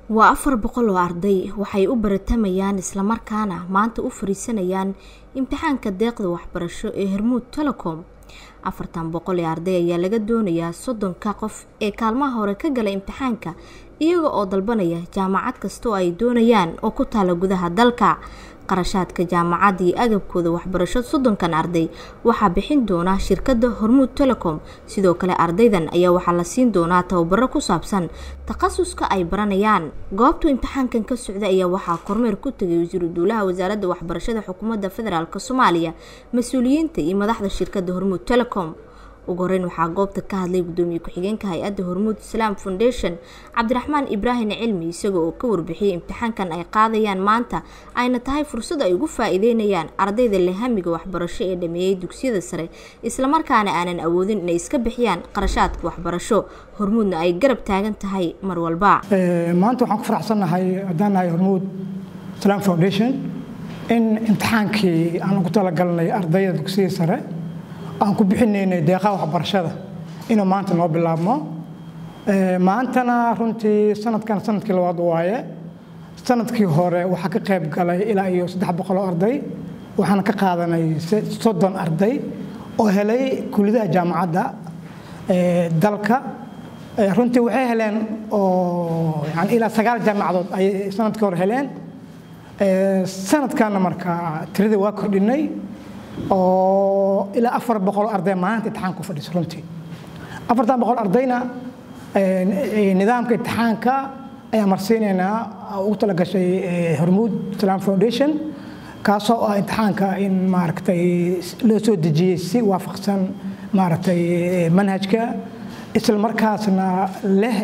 waa afar boqol oo arday waxay u baratamayaan islamarkaana maanta u fariisanayaan imtixaanka deeqda waxbarasho ee hormuud telecom afartan boqol ee arday ayaa laga doonayaa soddonka qof ee kaalmaha hore ka gala imtixaanka iyaga oo dalbanaya jaamacad kasta oo ay doonayaan oo ku taala gudaha dalka qarashaadka jaamacadda iyo agabkooda waxbarasho soddonkan arday waxaa bixin doona shirkadda hormuud telecom sidoo kale ardaydan ayaa waxaa la siin doonaa tababaro ku saabsan takhasuska ay baranayaan goobtu imtixaankan ka socda ayaa waxaa kormeer ku tegay wasiiru duulaha wasaaradda waxbarashada xukuumadda federaalk soomaaliya mas-uuliyiinta iyo madaxda shirkadda hormuud telecom ugu horeyn waxaa goobta ka hadlay gudoomiye ku-xigeenka hay-adda hormuud islaam foundation cabdiraxmaan ibraahim cilmi isaga oo ka warbixiyey imtixaankan ay qaadayaan maanta ayna tahay fursad ay ugu faa-iideynayaan ardayda lehamiga waxbarasho ee dhameeyey dugsiyada sare islamarkaana aanan awoodin inay iska bixiyaan qarashaadka waxbarasho hormuudna ay garab taagan tahay mar walba maanta waxaan ku faraxsannahay haddaan nahay hormuud islaam foundation in imtixaankii aan ugu talagalnay ardayda dugsiyada sare aan ku bixinaynay deeqaha waxbarashada inuu maanta noo bilaabmo maantana runtii sanadkan sanadkii labaad waaye sanadkii hore waxaa ka qayb galay ilaa iyo saddex boqol oo arday waxaana ka qaadanay soddon arday oo helay kuliyadaha jaamacadda dalka runtii waxay heleen oo yani ilaa sagaal jaamacadood ayay sanadkii hore heleen sanadkanna marka tiradii waa kordhinay oo ilaa afar boqol arday maanta imtixaanka ku fadhiso runtii afartan boqol ardayna nidaamka imtixaanka ayaan marsiinaynaa ugu talagashay hormuud islam foundation kaasoo ah imtixaanka in maaragtay loo soo dejiyey si waafaqsan maaragtay manhajka isla markaasna leh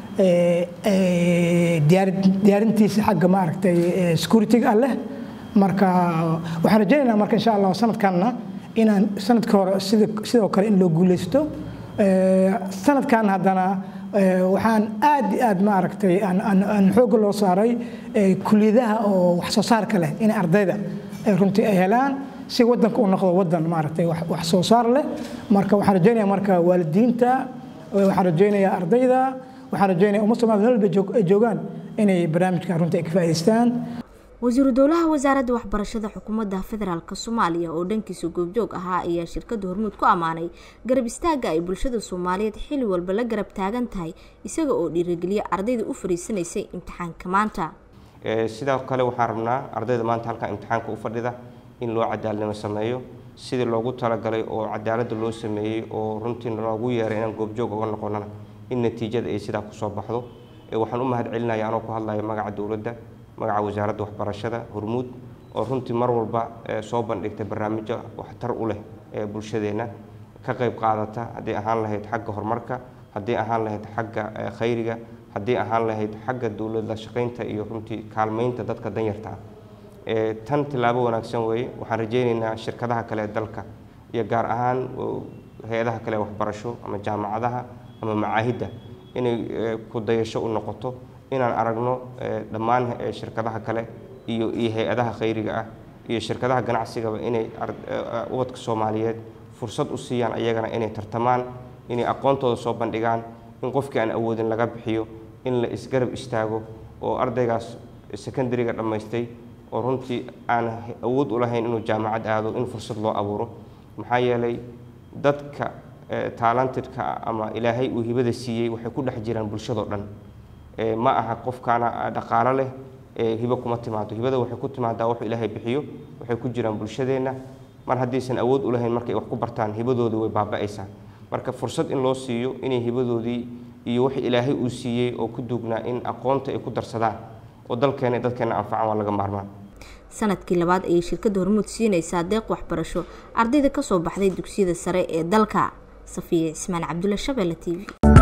diyaarintiisa xagga maaragtay security-ga ah leh marka waxaan rajaynaynaa marka insha allah sanadkanna inaan sanadkii hore sidoo kale in loo guuleysto sanadkan haddana waxaan aad iyo aad maaragtay aan xoogga loo saaray kuliyadaha oo wax soo saarka leh in ardayda runtii ay helaan si wadanka uu noqdo wadan maaragtay wax soo saar leh marka waxaan rajaynaya marka waalidiinta waxaan rajaynayaa ardayda waxaan rajaynaya umma soomaalida meel walba ay joogaan inay barnaamijkan runtii ay ka faa'idaystaan wasiiru dowlaha wasaaradda waxbarashada xukuumadda federaalk soomaaliya oo dhankiisa goobjoog ahaa ayaa shirkadda hormuud ku ammaanay garab istaagga ay bulshada soomaaliyeed xilli walba la garab taagan tahay isaga oo dhiirigeliya ardayda u fariisanaysay imtixaanka maanta sidoo kale waxaan rabnaa ardayda maanta halkan imtixaanka u fadhida in loo cadaalnimo sameeyo sidii loogu talagalay oo cadaaladda loo sameeyey oo runtii loogu yeeray inaan goobjoog uga noqonana in natiijada ay sidaa kusoo baxdo waxaan u mahad celinaya anoo ku hadlaya magaca dowladda magaca wasaaradda waxbarashada hormuud oo runtii mar walba soo bandhigtay barnaamijyo waxtar u leh ee bulshadeenna ka qayb qaadata haddii ahaan lahayd xagga horumarka haddii ahaan lahayd xagga khayriga haddii ahaan lahayd xagga dowladda shaqaynta iyo runtii kaalmaynta dadka danyarta ah tan tilaabo wanaagsan weeye waxaan rajaynaynaa shirkadaha kale ee dalka iyo gaar ahaan hay-adaha kale waxbarasho ama jaamacadaha ama macaahidda inay ku dayasho u noqoto inaan aragno dhammaan shirkadaha kale iyo iyo hay-adaha khayriga ah iyo shirkadaha ganacsigaba inay ubadka soomaaliyeed fursad u siiyaan ayagana inay tartamaan inay aqoontooda soo bandhigaan in qofkii aan awoodin laga bixiyo in la isgarab istaago oo ardaygaas secondariga dhammaystay oo runtii aan awood u lahayn inuu jaamacad aado in fursad loo abuuro maxaa yeelay dadka taalantidka ama ilaahay uu hibada siiyey waxay ku dhex jiraan bulshadoo dhan ma aha qofkaana dhaqaalo leh hibo kuma timaado hibada waxay ku timaadaa wuxuu ilaahay bixiyo waxay ku jiraan bulshadeenna mar haddaysan awood u lahayn markay wax ku bartaan hibadoodii way baaba'aysaa marka fursad in loo siiyo inay hibadoodii iyo wix ilaahay uu siiyey oo ku duugnaa in aqoonta ay ku darsadaan oo dalkeena dadkeena anfacan waa laga maarmaan sanadkii labaad ayay shirkadda hormuud siinaysaa deeq waxbarasho ardayda ka soo baxday dugsiyada sare ee dalka safiya cismaan cabdulla shabeelle t v